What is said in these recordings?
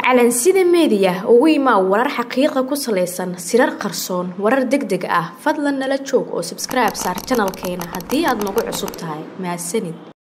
calansida meediya ugu imaa warar xaqiiqa ku salaysan sirar qarsoon warar deg deg ah fadlan nala joog oo sabskribe saar janalkeena haddii aad nagu cusub tahay mahadsanid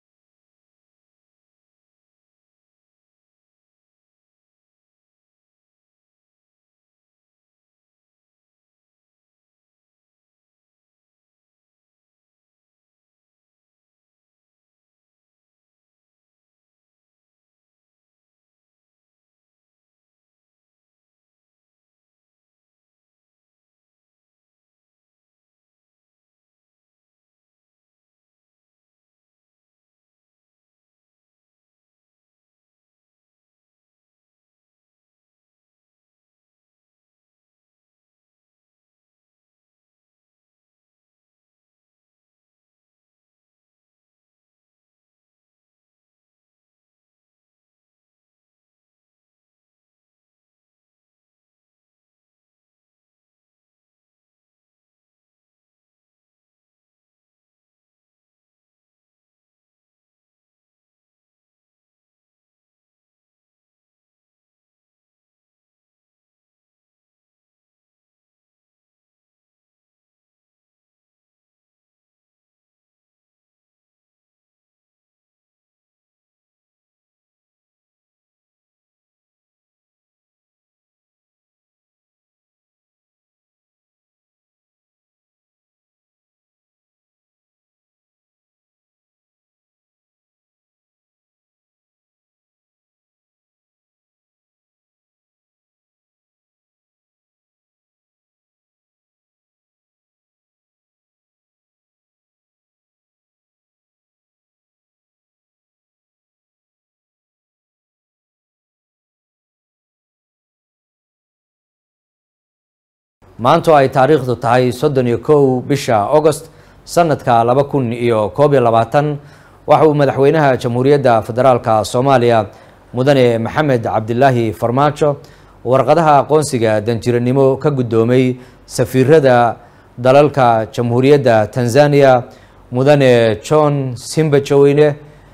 maanto ay taariikhdu tahay soddon iyo kow bisha agost sanadka laba kun iyo koob iyo labaatan waxa uu madaxweynaha jamhuuriyadda federaalka soomaaliya mudane maxamed cabdilaahi farmaajo warqadaha aqoonsiga danjiranimo ka guddoomay safiirada dalalka jamhuuriyadda tanzania mudane john simbajoweyne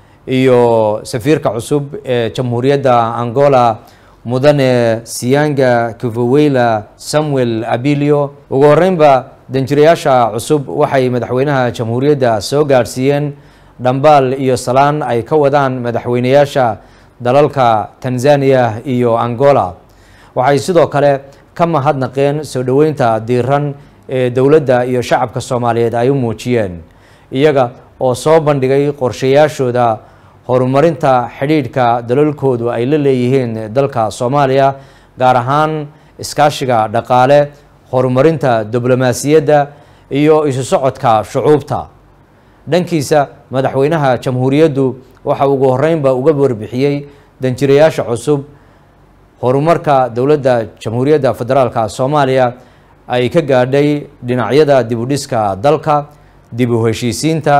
iyo safiirka cusub ee jamhuuriyadda angola mudane siyanga kivoweyla samuel abilio ugu horeynba danjirayaasha cusub waxay madaxweynaha jamhuuriyadda soo gaadhsiiyeen dhambaal iyo salaan ay ka wadaan madaxweyneyaasha dalalka tanzania iyo angola waxay sidoo kale ka mahadnaqeen soo dhoweynta diiran ee dowladda iyo shacabka soomaaliyeed ay u muujiyeen iyaga oo soo bandhigay qorshayaashooda horumarinta xidhiidhka dalalkoodu ay la leeyihiin dalka soomaaliya gaar ahaan iskaashiga dhaqaale horumarinta diblomaasiyadda iyo isu socodka shucuubta dhankiisa madaxweynaha jamhuuriyaddu waxa ugu horeynba uga warbixiyey danjirayaasha cusub horumarka dowladda jamhuuriyadda federaalka soomaaliya ay ka gaadhay dhinacyada dibudhiska dalka dib u heshiisiinta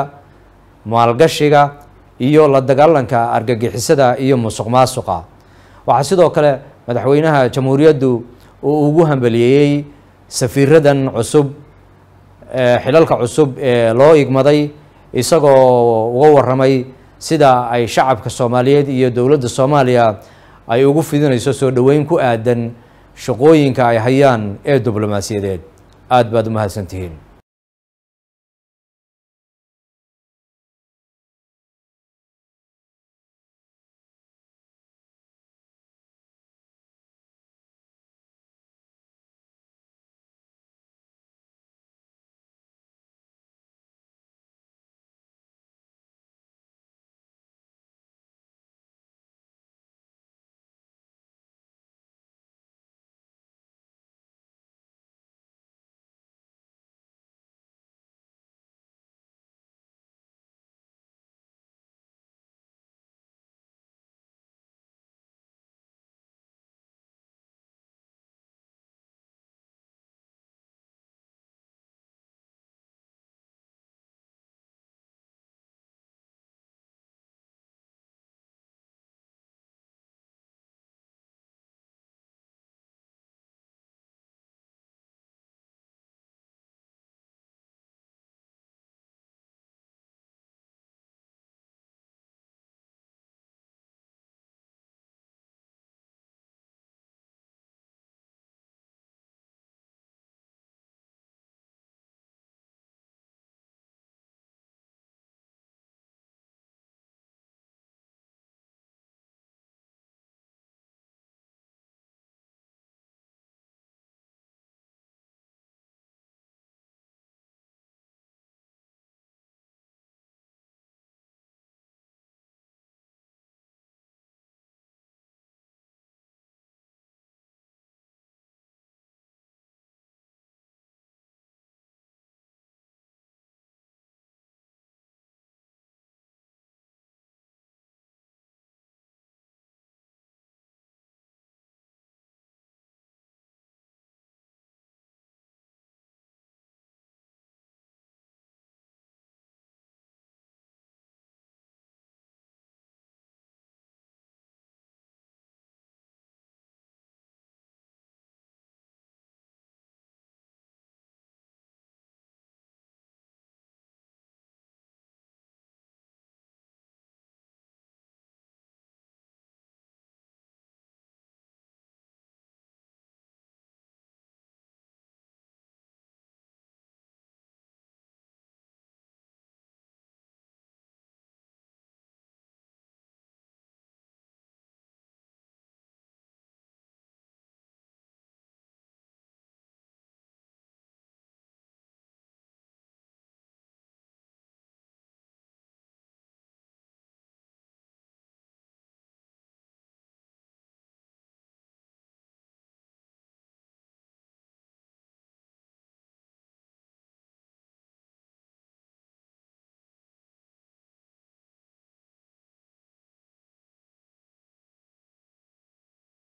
maalgashiga iyo la dagaalanka argagixisada iyo musuq maasuqa waxaa sidoo kale madaxweynaha jamhuuriyaddu uu ugu hambaliyeeyey safiiradan cusub xilalka cusub ee loo igmaday isagoo uga waramay sida ay shacabka soomaaliyeed iyo dowladda soomaaliya ay ugu fidinayso soo dhoweyn ku aadan shaqooyinka ay hayaan ee diblomaasiyadeed aada baad u mahadsantihiin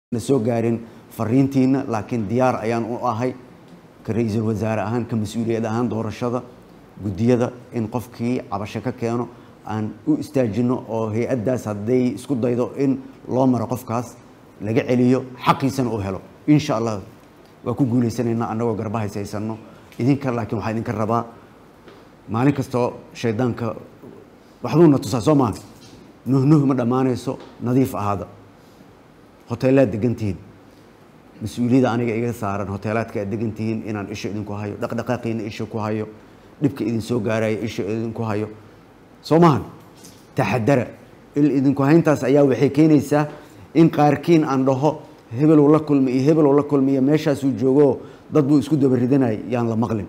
na soo gaarin fariintiina laakiin diyaar ayaan u ahay ka ra-iisul wasaare ahaan ka mas-uuliyad ahaan doorashada guddiyada in qofkii cabasho ka keeno aan u istaajino oo hay-addaas hadday isku daydo in loo maro qofkaas laga celiyo xaqiisana uu helo insha allah waa ku guulaysanaynaa annagoo garba haysaysano idinka laakiin waxaa idinka rabaa maalin kastoo shaydaanka waxbuuna tusaa soo maaha nuhnuh ma dhammaanayso nadiif ahaada hoteelaad degantihiin mas-uuliyadda aniga iga saaran hoteelaadka aad degantihiin inaan isha idinku hayo dhaqdhaqaaqiina isha ku hayo dhibka idin soo gaaraya isha idinku hayo soo maahan taxadara il idinku hayntaas ayaa waxay keenaysaa in qaarkiin aan dhaho hebeluu la kulmi iyo hebeluu la kulmi iyo meeshaasuu joogo dad buu isku dabaridanay yaan la maqlin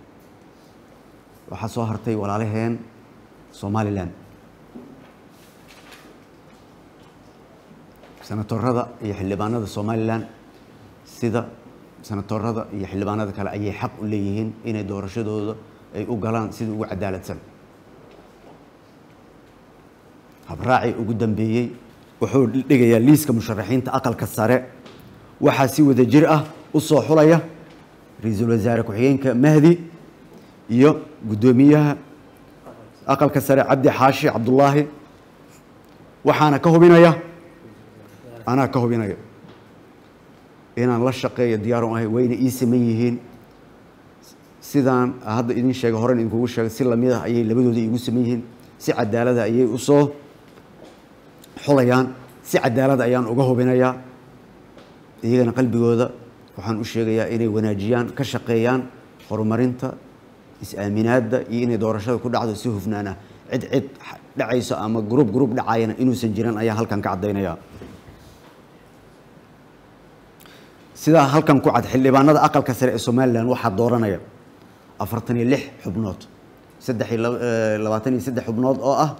waxaa soo hartay walaalaheen somalilan senatorada iyo xildhibaanada somalilan sida senatorada iyo xildhibaanada kale ayay xaq u leeyihiin inay doorashadooda ay u galaan sida ugu cadaaladsan habraacii ugu dambeeyey wuxuu dhigayaa liiska musharaxiinta aqalka sare waxaa si wada jir ah u soo xulaya ra-iisul wasaare ku-xigeenka mahdi iyo guddoomiyaha aqalka sare cabdi xaashi cabdullaahi waxaana ka hubinaya anaa ka hubinaya inaan la shaqeeyo diyaaran ahay wayna ii saman yihiin sidaan hadda idin sheegay horen idinkugu sheegay si lamid ah ayay labadooda iigu saman yihiin si cadaalada ayay u soo xulayaan si cadaalad ayaan uga hubinayaa iyagana qalbigooda waxaan u sheegayaa inay wanaajiyaan ka shaqeeyaan horumarinta is-aaminaadda iyo inay doorashada ku dhacdo si hufnaan ah cid cid dhacayso ama gruub gruub dhacayana inuusan jiran ayaan halkan ka caddaynayaa sidaa halkan ku cad xildhibaanada aqalka sare ee somalilan waxaa dooranaya afartan iyo lix xubnood saddex iyo labaatan iyo saddex xubnood oo ah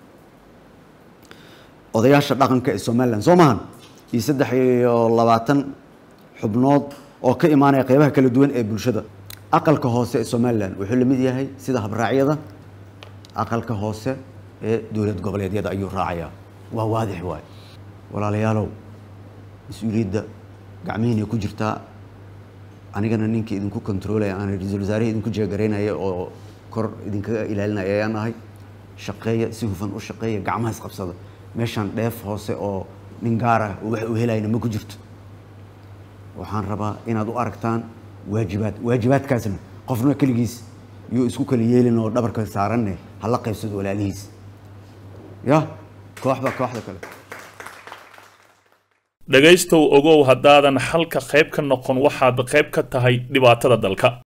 odayaasha dhaqanka ee somalilan soo maahan iyo saddex iyo labaatan xubnood oo ka imaanaya qeybaha kala duwan ee bulshada aqalka hoose ee somalilan wuxuu la mid yahay sida habraacyada aqalka hoose ee dowlad goboleedyada ayuu raacayaa waa waadix waay walaalayaalow mas-uuliyadda gacmihiina ku jirtaa anigana ninkii idinku controlaya aan ra-iisul wasaarihii idinku jeegaraynaya oo kor idinkaga ilaalinaya ayaan ahay shaqeeya si hufan u shaqeeya gacmahaas qabsada meeshaan dheef hoose oo nin gaar ah oo wax u helayna ma ku jirto waxaan rabaa inaad u aragtaan waajibaad waajibaadkaasna qofna keligiis yuu isku kala yeelin oo dhabarka saaranne hala qaybsado walaalihiis ya kooxba kooxda kale dhegaystow ogow haddaadan xalka qayb ka noqon waxaad qayb ka tahay dhibaatada dalka